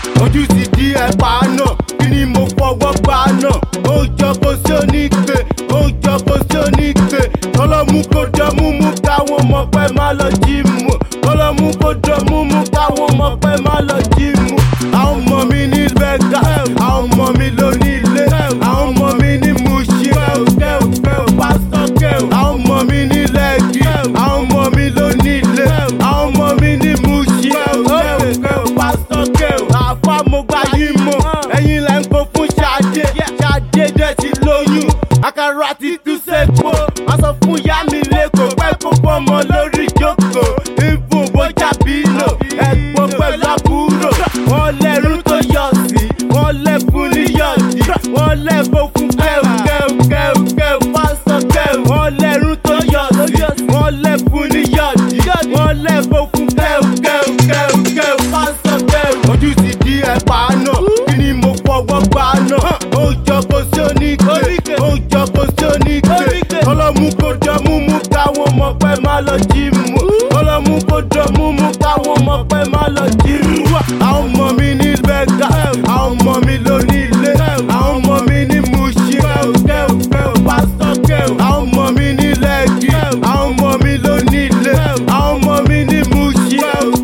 ojú ti di ẹ̀pà náà kí ni mo fọwọ́ gbà náà ó jọ kó sí oníke ó jọ kó sí oníke kọlọ́mú kó jọ múmú káwọn ọmọ pẹ́ má lọ jí mu kọlọ́mú kó jọ múmú káwọn ọmọ pẹ́ má lọ jí mu àwọn ọmọ mi ní bẹ́gà àwọn ọmọ mi ló ní ilé àwọn ọmọ mi ní mushi pásítọ̀ kẹ́ù àwọn ọmọ mi ní lẹ́gì àwọn ọmọ mi ló ní ilé àwọn ọmọ mi ní mushi pásítọ̀ kẹ́ù àfa mo gbà yín mọ̀ ẹ̀yin lẹ́ ń kó fún ṣáde ṣáde dẹ̀ ti lóyún àkàrà ti tú sẹ́kọ̀ọ́ wọ́n sọ fún yá mi lẹ́kọ̀ọ́ pẹ́ kó fọmọ lórí ìjókòó ìfún bójá bínú ẹ̀gbọ́n pẹ̀lú àbúrò wọ́n lẹ́rú tó yọ̀ sí wọ́n lẹ́fun níyọ̀dí wọ́n lẹ́fọ́ fún kẹ́ù kẹ́ù kẹ́ù kẹ́ù pásítọ̀ kẹ́ù wọ́n lẹ́rú tó yọ̀ sí wọ́n lẹ́fun níyọ̀dí wọ́n lẹ́fọ́ fún kẹ́ù kẹ́ù kẹ́ù kẹ́ù pásítọ̀ kẹ́ù. ojú ti di ẹ̀pà náà kí ni mo fọwọ́ gbà náà ó jọ kó sí oníke ó jọ kó sí oníke kọlọ́mú kó jọ múmú káwọn ọmọ pẹ́ má lọ jí mu kọlọ́mú kó jọ múmú káwọn ọmọ pẹ́ má lọ jí mu. àwọn ọmọ mi ní bẹ́gà àwọn ọmọ mi ló ní ilé àwọn ọmọ mi ní mushi pásítọ̀ kẹ́ù àwọn ọmọ mi ní lẹ́gì àwọn ọmọ mi ló ní ilé àwọn ọmọ mi ní mushi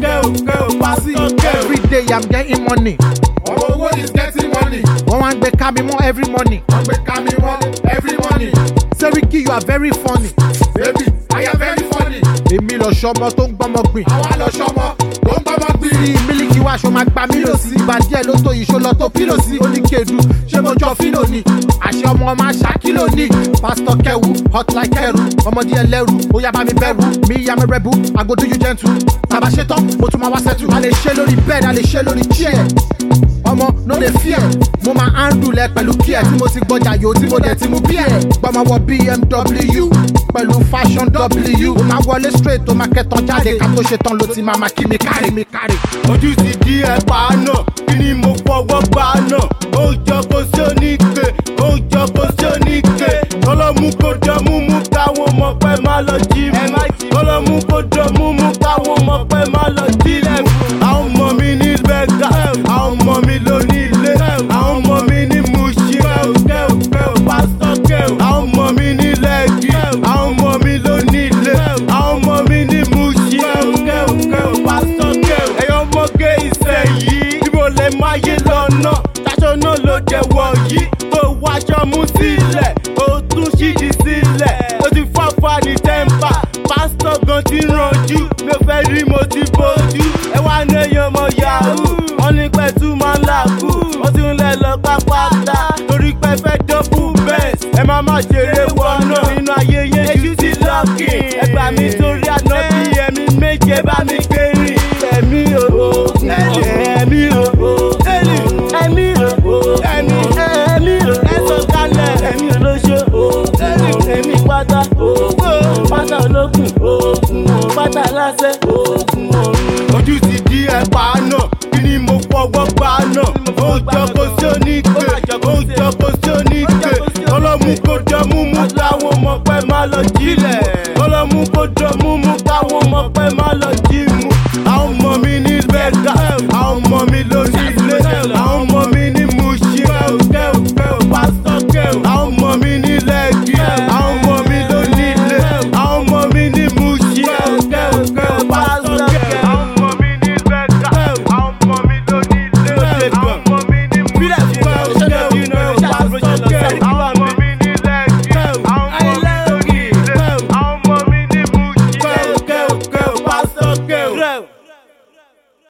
pásítọ̀ kẹ́ù. Every day I'm getting money. Ọmọ owó is getting money. Wọ́n wá ń gbé ká mi mọ́ every morning. Wọ́n gbé ká mi wọ́n every morning. Seriki you are very funny. Baby, I am very funny. Èmi lọ ṣọmọ tó ń gbọ́mọ gbìn. Àwa lọ ṣọmọ tó ń gbọ́mọ gbìrì. Bí mílíkì wá aṣọ máa gba mílò sí. Ìgbà díẹ̀ ló tó ìṣó lọ tó pílò sí. Oníkedu ṣé mo jọ fílò ni? Àṣẹ ọmọ máa ṣàkílò ni. Pásítọ̀ Kẹ̀wù hot like kẹrù. Ọmọdé ẹlẹ́rù ó yá bá mi bẹ̀rù. Mi yá mi rẹ̀bù, I go do you gentle. Tàbá ṣe tán, mo tún máa wá sẹ́tù. A lè ṣe lórí bed, a lè ṣe lórí chair. Ọmọ no dey fear. Mo máa handle ẹ pẹ̀lú kíẹ̀ tí mo ti gbọ́jà yòó tí mo dẹ̀ ti mú bíẹ̀. Gbọ́mọ wọ BMW pẹ̀lú fashion W. Ó máa wọlé straight, ó máa kẹtàn jáde. Ká tó ṣe tán ló ti máa máa kí mi kárì mi kárì. ojú ti di ẹ̀pà náà kí ni mo fọwọ́ gbà náà ó jọ kó sí oníke ó jọ kó sí oníke kọlọ́mú kó jọ múmú káwọn ọmọ pẹ́ má lọ jí mu kọlọ́mú kó jọ múmú káwọn ọmọ pẹ́ má lọ jí mu àwọn ọmọ mi ní bẹ́gà àwọn ọmọ mi ló ní ilé àwọn ọmọ mi ní mushi pásítọ̀ kẹ́ù àwọn ọmọ mi ní lẹ́gì àwọn ọmọ mi ló ní ilé àwọn ọmọ mi ní mushi pásítọ̀ kẹ́ù ẹ̀yọ́ mọ́gẹ́ ìsẹ̀yìí tí mo lè máa yé lọ́nà ṣaṣọ náà ló jẹ́ wọ̀ yìí tó wáṣọ mú sílẹ̀ ó tún ṣídìí sílẹ̀ ó ti fọ́fọ́ ní tẹ́ḿpà pásítọ̀ gan ti rànjú mi ò fẹ́ rí mo ti bójú ẹ wá ní èèyàn ọmọ yahoo wọ́n ní pẹ̀tù máa ń làkú wọ́n ti ń lẹ̀ lọ pápátá torí pé fẹ́ dọ́bù bẹ́ẹ̀ ẹ má má ṣeré wọnà nínú ayé yẹn ju ti lọ́ọ̀kì ẹgbà mi torí àná bí ẹ̀mí méje bá mi gbérí ẹ̀mí o ẹ̀mí o ẹ̀mí o ẹ̀mí ẹ̀mí o ẹ̀sọ̀ kalẹ̀ ẹ̀mí olóṣó ẹ̀mí pátá pátá olókùn pátá lásẹ̀ ojú ti di ẹ̀pà náà kí ni mo fọwọ́ gbà náà ó jọ kó sí oníke ó jọ kó sí oníke ọlọ́mú kó jọ múmú táwọn ọmọ pẹ́ má lọ jí